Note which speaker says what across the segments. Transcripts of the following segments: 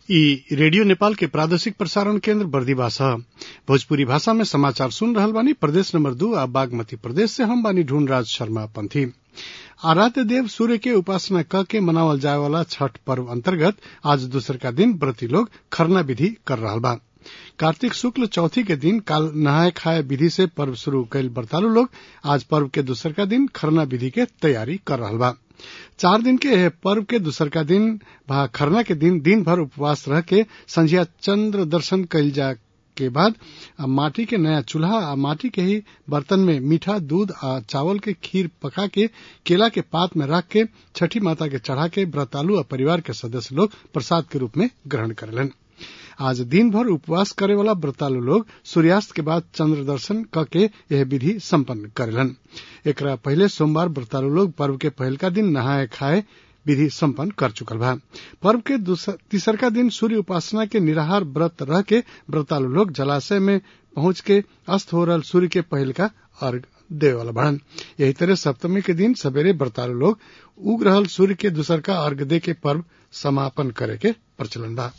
Speaker 1: ई रेडियो नेपाल के प्रादेशिक प्रसारण केन्द्र बर्दिवा ह भोजपुरी भाषा में समाचार सुन रहल बानी प्रदेश नंबर दू आ बागमती प्रदेश से हम बानी ढूंढराज शर्मा पंथी आराध्य देव सूर्य के उपासना क के मनावल जाए वाला छठ पर्व अंतर्गत आज दूसरका दिन व्रती लोग खरना विधि कर रहल बा कार्तिक शुक्ल चौथी के दिन काल नहाय खाए विधि से पर्व शुरू कैल व्रतालु लोग आज पर्व के दूसरका दिन खरना विधि के तैयारी कर रहल बा चार दिन के एह पर्व के दूसरका दिन भा खरना के दिन दिन भर उपवास रह के संझिया चंद्र दर्शन कैल जा के बाद माटी के नया चूल्हा आ माटी के ही बर्तन में मीठा दूध आ चावल के खीर पका के केला के पात में रख के छठी माता के चढ़ा के व्रतालु आ परिवार के सदस्य लोग प्रसाद के रूप में ग्रहण करेलन आज दिन भर उपवास करे वाला व्रतालु लोग सूर्यास्त के बाद चंद्र दर्शन क के यह विधि संपन्न करेलन एकरा पहले सोमवार व्रतालु लोग पर्व के पहलका दिन नहाए खाए विधि संपन्न कर चुकल बा पर्व के तीसरका दिन सूर्य उपासना के निराहार व्रत रह के व्रतालु लोग जलाशय में पहुंच के अस्त हो रहल सूर्य के पहलका अर्घ देवे वाला बढ़न यही तरह सप्तमी के दिन सवेरे व्रतालु लोग उग रहल सूर्य के दूसरका अर्घ दे के पर्व समापन करे के प्रचलन बा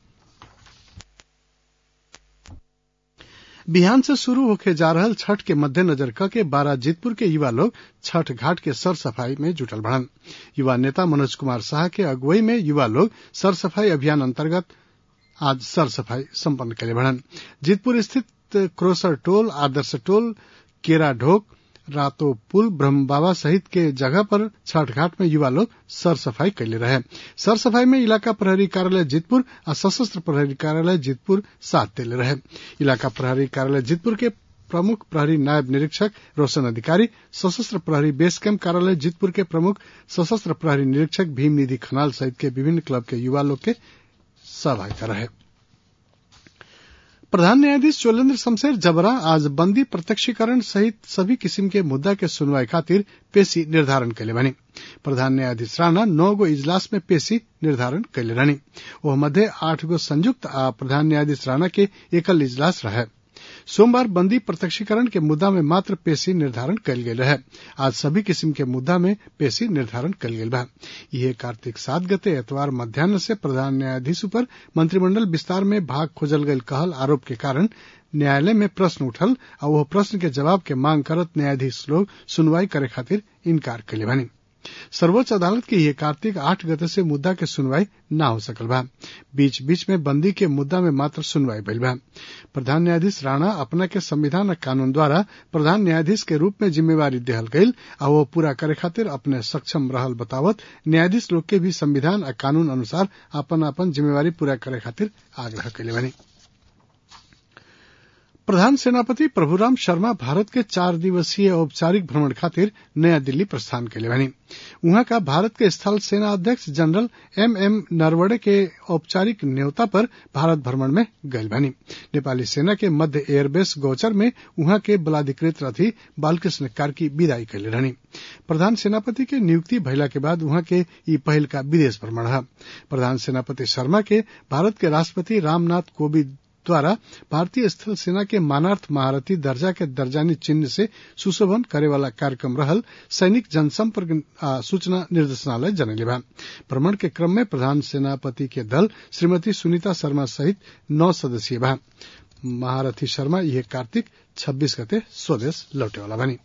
Speaker 1: बिहान से शुरू होके जा रहल छठ के मद्देनजर क के बारा जीतपुर के युवा लोग छठ घाट के सर सफाई में जुटल बढ़न युवा नेता मनोज कुमार शाह के अगुवाई में युवा लोग सर सफाई अभियान अंतर्गत आज सर सफाई संपन्न करे बढ़न जीतपुर स्थित क्रोसर टोल आदर्श टोल केरा ढोक रातो पुल ब्रह्म बाबा सहित के जगह पर छठ घाट में युवा लोग सर सफाई कैले रहे सर सफाई में इलाका प्रहरी कार्यालय जीतपुर आ सशस्त्र प्रहरी कार्यालय जीतपुर साथ देले रहे इलाका प्रहरी कार्यालय जीतपुर के प्रमुख प्रहरी नायब निरीक्षक रोशन अधिकारी सशस्त्र प्रहरी बेस कैंप कार्यालय जीतपुर के प्रमुख सशस्त्र प्रहरी निरीक्षक भीम निधि खनाल सहित के विभिन्न क्लब के युवा लोग के सहभागिता रहे प्रधान न्यायाधीश चोलेन्द्र शमशेर जबरा आज बंदी प्रत्यक्षीकरण सहित सभी किस्म के मुद्दा के सुनवाई खातिर पेशी निर्धारण कैले बनी प्रधान न्यायाधीश राणा नौ गो इजलास में पेशी निर्धारण कैले रहनी ओह मध्य आठ गो संयुक्त आ प्रधान न्यायाधीश राणा के एकल इजलास रहे सोमवार बंदी प्रत्यक्षीकरण के मुद्दा में मात्र पेशी निर्धारण कल गेल रहे आज सभी किस्म के मुद्दा में पेशी निर्धारण कल गेल बा यह कार्तिक सात गते एतवार मध्यान्ह से प्रधान न्यायाधीश पर मंत्रिमंडल विस्तार में भाग खोजल गयल कहल आरोप के कारण न्यायालय में प्रश्न उठल आ वह प्रश्न के जवाब के मांग करत न्यायाधीश लोग सुनवाई करे खातिर इनकार कैले बनी सर्वोच्च अदालत के यह कार्तिक आठ गते से मुद्दा के सुनवाई न हो सकल बा बीच बीच में बंदी के मुद्दा में मात्र सुनवाई भइल बा प्रधान न्यायाधीश राणा अपना के संविधान आ कानून द्वारा प्रधान न्यायाधीश के रूप में जिम्मेवारी देहल गईल आ वो पूरा करे खातिर अपने सक्षम रहल बतावत न्यायाधीश लोग के भी संविधान आ कानून अनुसार अपन अपन जिम्मेवारी पूरा करे खातिर आग्रह कैले बनी प्रधान सेनापति प्रभुराम शर्मा भारत के चार दिवसीय औपचारिक भ्रमण खातिर नया दिल्ली प्रस्थान कैले बनी वहां का भारत के स्थल सेना अध्यक्ष जनरल एम एम नरवणे के औपचारिक न्योता पर भारत भ्रमण में गयल बनी नेपाली सेना के मध्य एयरबेस गौचर में वहां के बलाधिकृत रथी बालकृष्ण कार्की विदाई कैले रहनी प्रधान सेनापति के नियुक्ति भइला के बाद वहां के ई पहल का विदेश भ्रमण है प्रधान सेनापति शर्मा के भारत के राष्ट्रपति रामनाथ कोविंद द्वारा भारतीय स्थल सेना के मानार्थ महारथी दर्जा के दर्जानी चिन्ह से सुशोभन करे वाला कार्यक्रम रहल सैनिक जनसंपर्क सूचना निर्देशनालय जनले बा भ्रमण के क्रम में प्रधान सेनापति के दल श्रीमती सुनीता शर्मा सहित नौ सदस्यीय बा महारथी शर्मा यह कार्तिक 26 गते स्वदेश लौटे वाला बनी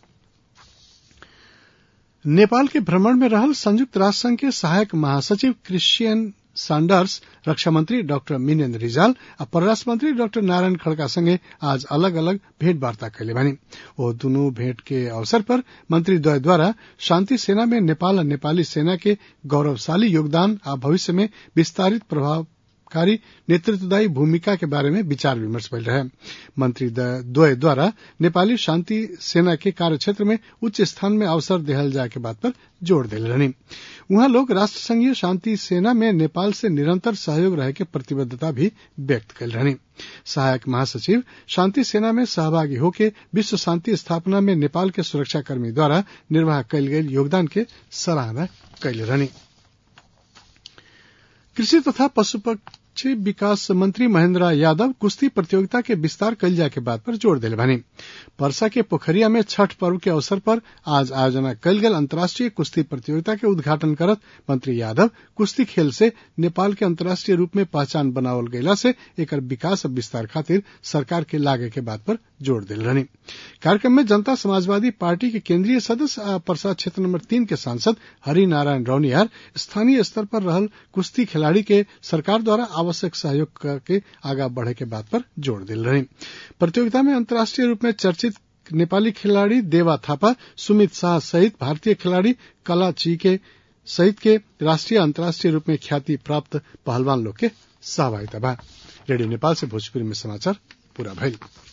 Speaker 1: नेपाल के भ्रमण में रहल संयुक्त राष्ट्र संघ के सहायक महासचिव क्रिश्चियन सांडर्स रक्षा मंत्री डॉक्टर मिनेन्द्र रिजाल आ परराष्ट्र मंत्री डॉक्टर नारायण खड़का संगे आज अलग अलग भेंट वार्ता कैले बनी ओ दुनू भेंट के अवसर पर मंत्री द्वय द्वारा शांति सेना में नेपाल और नेपाली सेना के गौरवशाली योगदान आ भविष्य में विस्तारित प्रभाव कारी नेतृत्वदायी भूमिका के बारे में विचार विमर्श भइल रहे मंत्री द्वय द्वारा नेपाली शांति सेना के कार्यक्षेत्र में उच्च स्थान में अवसर देहल जाए के बात पर जोड़ दिले रहनी वहां लोग राष्ट्र संघीय शांति सेना में नेपाल से निरंतर सहयोग रहे के प्रतिबद्धता भी व्यक्त कर रहनी सहायक महासचिव शांति सेना में सहभागी होके विश्व शांति स्थापना में नेपाल के सुरक्षाकर्मी द्वारा निर्वाह कयल गेल योगदान के सराहना कैले रहनी कृषि तथा अंतर्राष्ट्रीय विकास मंत्री महेंद्र यादव कुश्ती प्रतियोगिता के विस्तार कल जाए के बात पर जोर दिले बनी परसा के पोखरिया में छठ पर्व के अवसर पर आज आयोजना कल गल अंतर्राष्ट्रीय कुश्ती प्रतियोगिता के उद्घाटन करत मंत्री यादव कुश्ती खेल से नेपाल के अंतर्राष्ट्रीय रूप में पहचान बनावल गयला से एकर विकास और विस्तार खातिर सरकार के लागे के बात पर जोर दिल रहनी कार्यक्रम में जनता समाजवादी पार्टी के केंद्रीय सदस्य परसा क्षेत्र नंबर तीन के सांसद हरि नारायण रौनियार स्थानीय स्तर पर रहल कुश्ती खिलाड़ी के सरकार द्वारा आवश्यक सहयोग करके आगा बढ़े के बात पर जोर दिल रहे प्रतियोगिता में अंतर्राष्ट्रीय रूप में चर्चित नेपाली खिलाड़ी देवा थापा सुमित शाह सहित भारतीय खिलाड़ी कला ची के सहित के राष्ट्रीय अंतर्राष्ट्रीय रूप में ख्याति प्राप्त पहलवान लोग के सहभागिता बा रेडियो नेपाल से भोजपुरी में समाचार पूरा भइल